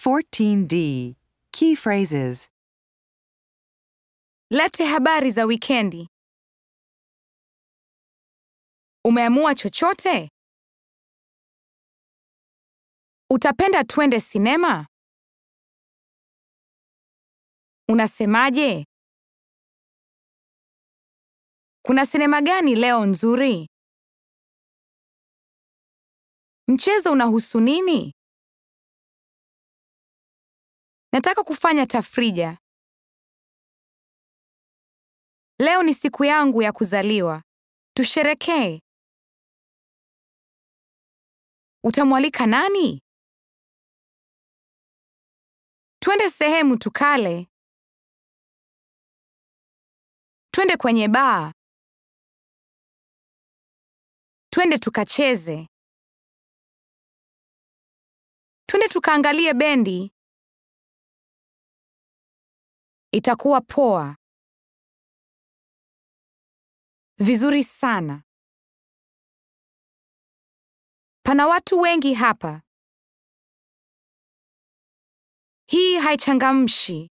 14D. Key phrases. Lete habari za wikendi. Umeamua chochote? Utapenda twende sinema? Unasemaje? Kuna sinema gani leo nzuri? Mchezo unahusu nini? Nataka kufanya tafrija. Leo ni siku yangu ya kuzaliwa. Tusherekee. Utamwalika nani? Twende sehemu tukale. Twende kwenye baa. Twende tukacheze. Twende tukaangalie bendi. Itakuwa poa. Vizuri sana. Pana watu wengi hapa. Hii haichangamshi.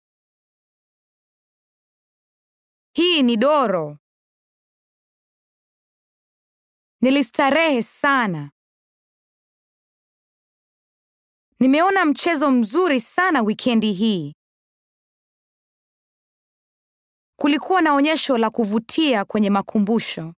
Hii ni doro. Nilistarehe sana. Nimeona mchezo mzuri sana wikendi hii. Kulikuwa na onyesho la kuvutia kwenye makumbusho.